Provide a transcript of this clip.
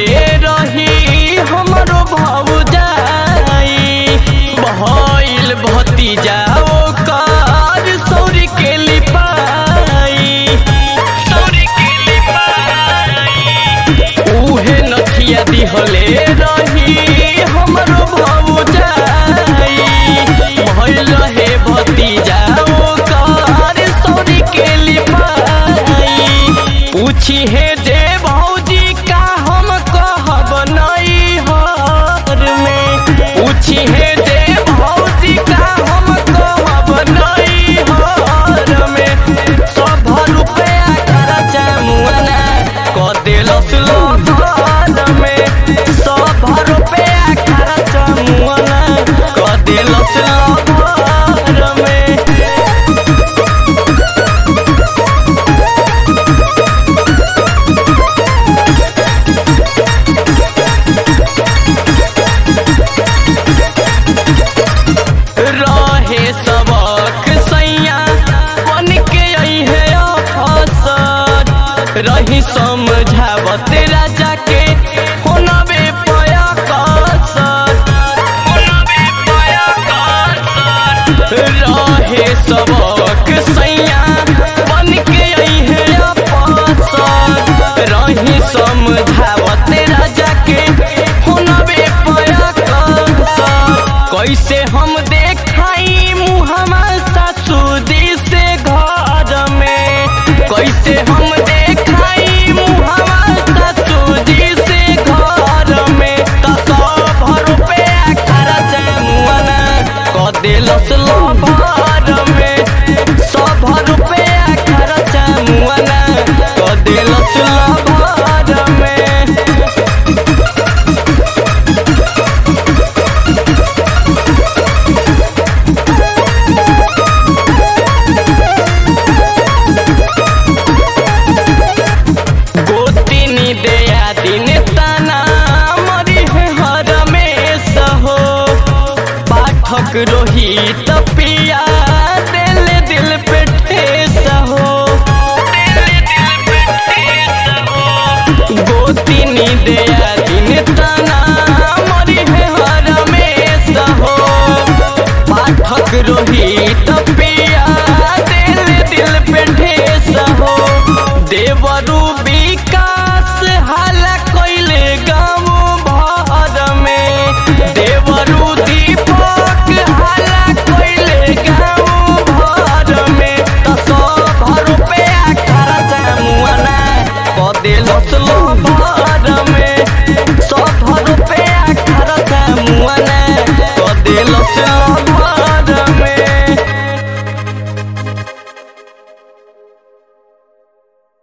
रही हमरो भौजाई भइल भतीजा ओकर सौरी के लिपाई सौरी के लिपाई उहे नथिया दिहले रही हमरो भौजाई भइल हे भतीजा ओकर सौरी के लिपाई पूछी हे जे भौजी का हम कहब नहीं हर में पूछी हे जे भौजी का हम कहब नहीं हर में सब रुपया खर्चा मुआना क देलस लोधर में सब रुपया खर्चा मुआना क देलस लोधर में रहे सबक सैया बन के अइहे अफसर रही समझावत राजा के होनबे पया कसर होनबे पया कसर रहे सबक सैया बन के अइहे अफसर रही समझावत राजा के होनबे पया कसर कैसे हम देखाई मुहमा ससुदी से घर में कैसे हम देखाई मुहमा ससुदी से घर में त सब रुपया खर्चा मुआना क देलस लभर में सब रुपया खर्चा मुआना क देलस लभर में गोतिनी दया दिन तना मरी है हर में सहो पाठक रोहित पिया दिल दिल पे ठेस हो गोतिनी दया